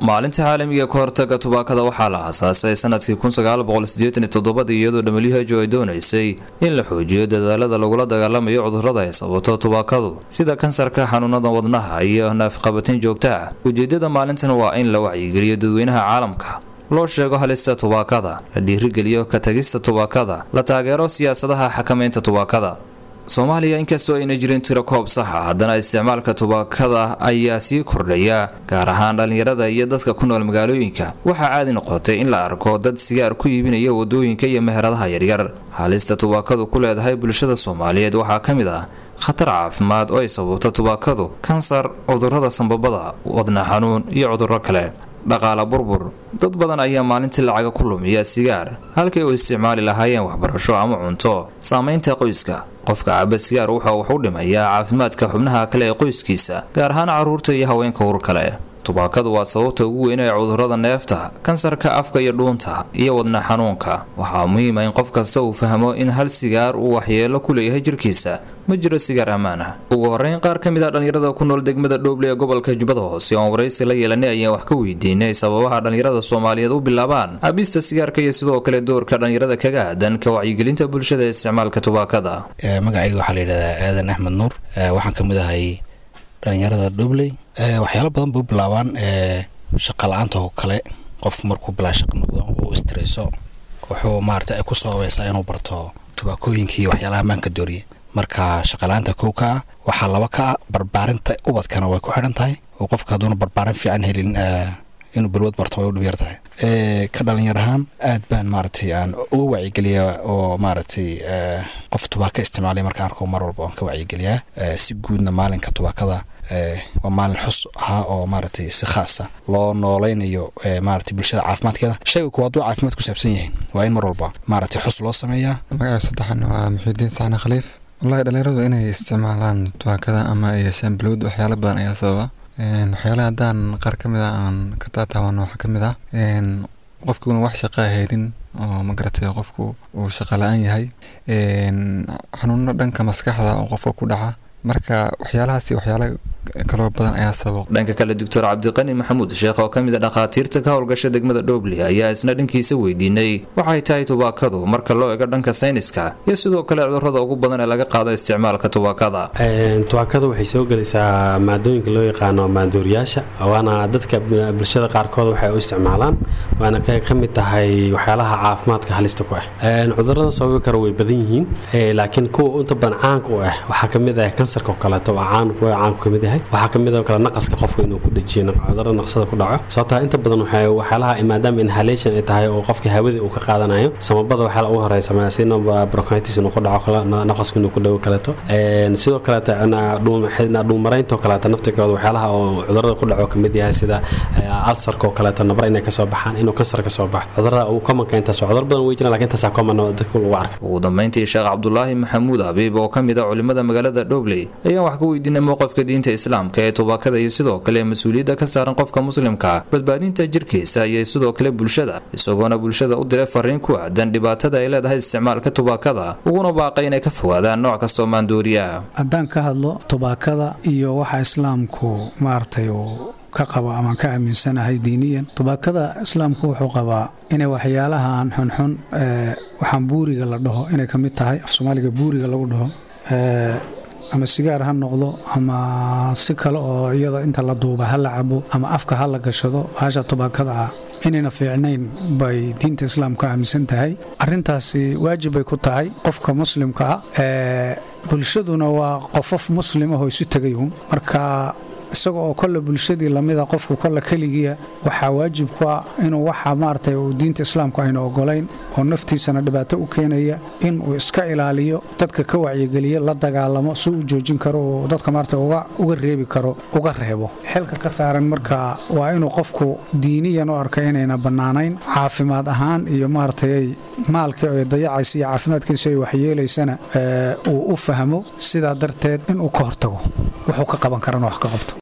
maalinta caalamiga ka hortaga tubaakada waxaa la aasaasay sanadkii iyadoo who ay doonaysay in la xoojiyo dadaalada lagula dagaalamayo cudurada ay sababto tubaakadu sida kansarka xanuunada wadnaha iyo naafqabatin joogta ah ujeedada maalintan waa in la wacyigeliyo dadweynaha caalamka loo sheego halista tubaakada la dhiirigeliyo ka tagista tubaakada la taageero siyaasadaha xakamaynta tubaakada soomaaliya inkastoo ayna jirin tiro koob saxa haddana isticmaalka tubaakada ayaa sii kordhaya gaar ahaan dhallinyarada iyo dadka ku nool magaalooyinka waxaa caadi noqotay in la arko dad sigaar ku iibinaya wadooyinka iyo meheradaha yaryar halista tubaakadu ku leedahay bulshada soomaaliyeed waxaa ka mid ah khatar caafimaad oo ay sababto tubaakadu kansar cudurada sambabada wadna xanuun iyo cuduro kale dhaqaala burbur dad badan ayaa maalintii lacaga ku lumiya sigaar halkay u isticmaali lahaayeen waxbarasho ama cunto saamaynta qoyska qofka caba sigaar wuxa wax u dhimayaa caafimaadka xubnaha kale ee qoyskiisa gaar ahaan carruurta iyo haweenka ur kale tubaakadu waa sababta ugu weyn ee cudurada neefta kansarka afka iyo dhuunta iyo wadna xanuunka waxaa muhiima in qof kasta uu fahmo in hal sigaar uu waxyeelo ku leeyahay jirkiisa ma jiro sigaar ammaan ah ugu horeyn qaar ka mid a dhallinyarada ku nool degmada dhooble ee gobolka jubbada hoose oon waraysi la yeelanay ayaan wax ka weydiinay sababaha dhallinyarada soomaaliyeed u bilaabaan cabista sigaarka iyo sidoo kale doorka dhallinyarada kaga aadan ka wacyigelinta bulshada ee isticmaalka tubaakada magacayga waxaa layidhahdaa aadan axmed nuur waxaan ka mid ahay dhallinyarada dhobley waxyaalo badan bay u bilaabaan shaqa la-aanta oo kale qof markuu bilaa shaqa noqdo uu istreso wuxuu maarata ay ku sababaysaa inuu barto tubaakooyinka iyo waxyaalaha maanka dooriya marka shaqala-aanta kow ka ah waxaa laba ka ah barbaarinta ubadkana way ku xidhan tahay oo qofka hadduuna barbaarin fiican helin inuu balwad barto way u dhibyar tahay ka dhalinyar ahaan aad baan maaragtay aan uga wacyigeliyaa oo maaragtay qof tubaaka isticmaalay markaan arko mar walba oon ka wacyigeliyaa si guudna maalinka tubaakada waa maalin xus ahaa oo maaragtay si khaasa loo nooleynayo maaragtay bulshada caafimaadkeeda shayga kuwa hadduu caafimaad ku saabsan yahay waa in mar walba maaragtay xus loo sameeyaa magaca saddexan waa muxiidiin saxne khaliif wallahi dhalinyaradu inay isticmaalaan tubaakada ama ay yeeshaan balwad waxyaalo badan ayaa sababa waxyaalaha haddaan qaar ka mid ah aan ka taataaban waxaa ka mid ah qofkuuna wax shaqaa haynin oo magaratay qofku uu shaqa la-aan yahay xanuuno dhanka maskaxda oo qofka ku dhaca marka waxyaalahaasi waxyaala kaloo badan ayaa sababo dhanka kale doctor cabdiqani maxamuud sheekh oo ka mid a dhakhaatiirta ka howlgasha degmada dhoble ayaa isna dhankiisa weydiinay waxay tahay tubaakadu marka loo ego dhanka sayniska iyo sidoo kale cudurada ugu badan ee laga qaado isticmaalka tubaakada tubaakada waxay soo gelaysaa maadooyinka loo yaqaano maandooriyaasha waana dadka bulshada qaarkood waxay u isticmaalaan waana ka mid tahay waxyaalaha caafimaadka halista ku ah cudurada sababi kara way badan yihiin laakiin kuwa inta badan caanka u ah waxaa kamid ah kansarka oo kaleeto waa caan kuwa caanku kamid yahay waxaa kamid oo kale naqaska qofka inuu ku dhajiyo cudurada naqsada ku dhaco sababtaa inta badan waxyaalaha maadaama inhalation ay tahay oo qofka hawada uu ka qaadanayo samabada waxyaala ugu horeysa sina bronchitis inuu ku dhaco naqaska inuu ku dhawo kaleeto sidoo kaleeto dhuumaraynta oo kaleeto naftirkooda waxyaalaha oo cudurada ku dhaco kamid yahay sida alsarka oo kaleeto nabar inay kasoo baxaan inuu kansar kasoo baxo cudurada ugu komanka intaas cudur badan wey jiraan lakin intaasaa common dadka lagu arkay ugu dambeyntii sheekh cabdulaahi maxamuud habiib oo ka mid a culimada magaalada dhobley ayaan wax ka weydiinay mowqifka diinta islaamka ee tubaakada iyo sidoo kale mas-uuliyadda ka saaran qofka muslimka badbaadinta jirkiisa iyo sidoo kale bulshada isagoona bulshada u diray fariin ku aadan dhibaatada ay leedahay isticmaalka tubaakada uguna baaqay inay ka fogaadaan nooc kastoo maandooriya haddaan ka hadlo tubaakada iyo waxa islaamku maaragtay uu ka qabo ama ka aaminsanahay diiniyan tubaakada islaamku wuxuu qabaa inay waxyaalahan xunxun waxaan buuriga la dhaho inay ka mid tahay af soomaaliga buuriga lagu dhaho ama sigaar ha noqdo ama si kale oo iyada inta la duuba ha la cabo ama afka ha la gashado haasha tubaakada ah inayna fiicnayn bay diinta islaamka aaminsan tahay arintaasi waajib bay ku tahay qofka muslimka ah bulshaduna waa qofof muslimahoo isu tegayun marka isaga oo kolle bulshadii lamida qofku kolle keligiia waxaa waajib ku ah inuu waxa maaragtay uu diinta islaamku ayna ogolayn oo naftiisana dhibaato u keenaya inuu iska ilaaliyo dadka ka wacyigeliya la dagaalamo si uu joojin karo oo dadka maarata uga reebi karo uga reebo xilka ka saaran marka waa inuu qofku diiniyan u arka inayna bannaanayn caafimaad ahaan iyo maaragtay maalkii ay dayacaysa iyo caafimaadkiisa ay waxyeelaysana uu u fahmo sidaa darteed inuu ka hortago wuxuu ka qaban karana wax ka qabto